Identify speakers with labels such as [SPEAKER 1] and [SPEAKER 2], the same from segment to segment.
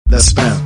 [SPEAKER 1] The spam.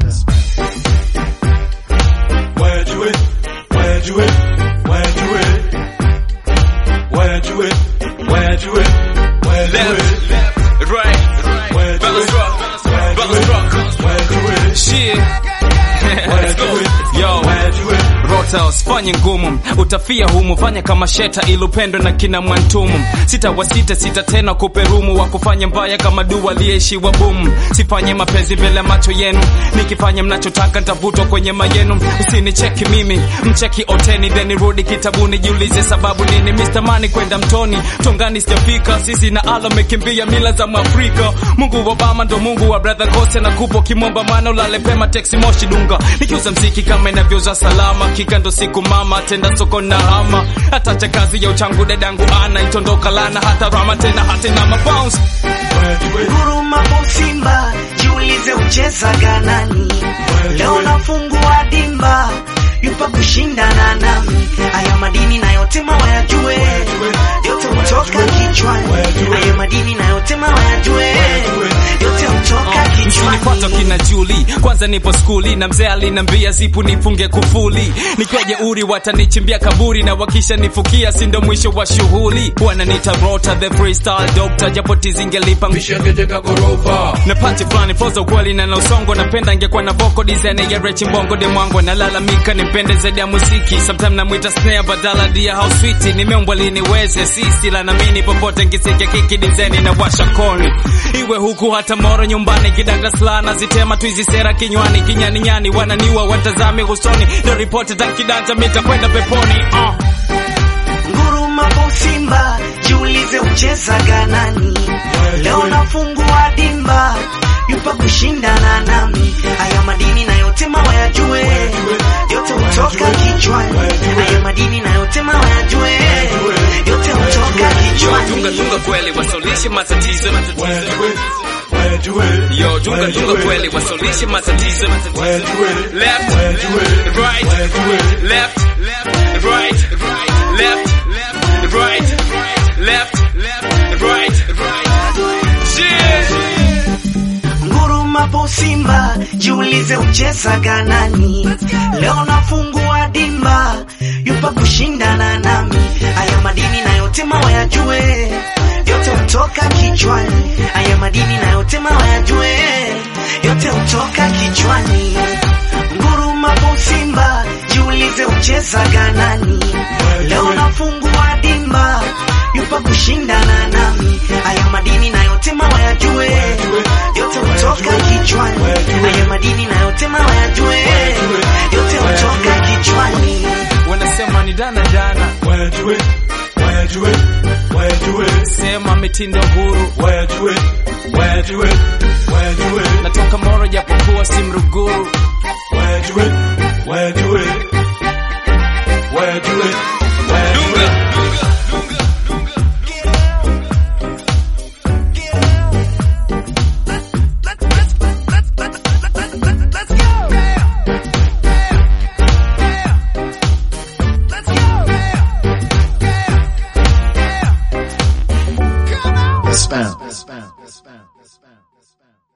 [SPEAKER 2] Where'd you it? Where'd you it? Where'd you it? Where'd you it? Where'd you it? Where'd you it?
[SPEAKER 3] Left, right,
[SPEAKER 2] Where'd you
[SPEAKER 3] balance
[SPEAKER 2] it?
[SPEAKER 3] rock,
[SPEAKER 2] Where'd
[SPEAKER 3] balance
[SPEAKER 2] you
[SPEAKER 3] rock.
[SPEAKER 2] it? Where'd you it?
[SPEAKER 3] Shit. Let's
[SPEAKER 2] Where'd
[SPEAKER 3] go.
[SPEAKER 2] you it?
[SPEAKER 3] Yo.
[SPEAKER 2] Where'd you it?
[SPEAKER 3] Rota usifanye ngumu, utafia humu, fanya kama sheta ilupendwe na kina Mwantumu. Sita wa sita sita tena kuperumu, wa kufanya mbaya kama dua aliyeishiwa bumu. Sifanye mapenzi mbele ya macho yenu, nikifanya mnachotaka nitavutwa kwenye mayenu. Usinicheki mimi, mcheki oteni, then nirudi kitabuni, jiulize sababu nini. Mr. Mani kwenda mtoni, tongani sijafika, sisi na ala mekimbia mila za Mwafrika. Mungu wa Obama ndo Mungu wa brother Gose na kupo kimomba, maana ulale pema, teksi moshi dunga, nikiuza mziki kama inavyouza salama, kika ndo siku mama, tenda soko na hama, hatacha kazi ya uchangu dadangu ana itondoka lana, hata rama tena hatena mabounce
[SPEAKER 2] Where'd you it?
[SPEAKER 4] Huruma po Simba, jiulize uchezaga nani? Leo nafungua dimba, yupa kushindana nami. Haya madini na yote mawayajue, yote hutoka kichwani. Haya madini na yote mawayajue, yote hutoka
[SPEAKER 3] Msinipata
[SPEAKER 4] kichwani.
[SPEAKER 3] kina Juli, kwanza nipo skuli na mzee alinambia zipu nifunge kufuli, nikwaje uri watanichimbia kaburi na wakisha nifukia, si ndo mwisho wa shughuli. Wananiita Rota the freestyle doctor, japo tizingelipa na pati fulani flow za ukweli na na usongo, napenda ingekuwa na vocal design ya Rechi Mbongo de mwango, nalalamika nipende zaidi ya muziki, sometimes namwita snare badala dia how sweet, nimeumbwa liniweze sisi la namini popote nkisikia kiki design na washa koni, iwe huku hata moro nyumbani, kidanga sla nazitema tu hizi sera kinywani, kinyani nyani wananiwa watazame usoni, ndo ripoti za kidanja mitakwenda peponi uh.
[SPEAKER 4] Nguruma po Simba, jiulize uchezaga nani? Leo nafungua dimba, yupa kushindana nami. Haya madini na yote mawayajue, yote hutoka kichwani. Haya madini na yote mawayajue, yote hutoka
[SPEAKER 3] Yo, tunga
[SPEAKER 4] kichwani.
[SPEAKER 3] tunga kweli wasaulishe matatizo
[SPEAKER 2] Where'd you it? Where'd you it?
[SPEAKER 3] Yo, tunga
[SPEAKER 2] Where'd you
[SPEAKER 3] tunga
[SPEAKER 2] it?
[SPEAKER 3] kweli wasaulishe matatizo
[SPEAKER 2] Where'd you it?
[SPEAKER 3] Left,
[SPEAKER 2] Where'd you it?
[SPEAKER 3] right,
[SPEAKER 2] Where'd you it?
[SPEAKER 3] left, left, right, left, left, right, left, left, right, shit.
[SPEAKER 4] Nguruma po Simba, jiulize uchezaga nani? Leo nafungua dimba, yupa kushindana nami. Haya madini na yote mawayajue, yote hutoka kichwani. Haya madini na yote mawayajue, yote hutoka kichwani. Nguruma po Simba, jiulize uchezaga nani? Leo nafungua dimba, yupa kushindana nami. Haya madini na yote mawayajue, yote hutoka kichwani. Haya madini na yote mawayajue, yote hutoka kichwani.
[SPEAKER 3] Wanasema ni dana dana,
[SPEAKER 2] Where'd you it? Where'd you it? Where'd you it?
[SPEAKER 3] sema mitindo huru,
[SPEAKER 2] Where'd you it? Where'd you it? Where'd you it?
[SPEAKER 3] natoka Moro japokuwa si Mruguru.
[SPEAKER 2] Where'd you it? Where'd you it? Where'd you it? Where'd you
[SPEAKER 3] Dunga,
[SPEAKER 2] it?
[SPEAKER 1] The spam.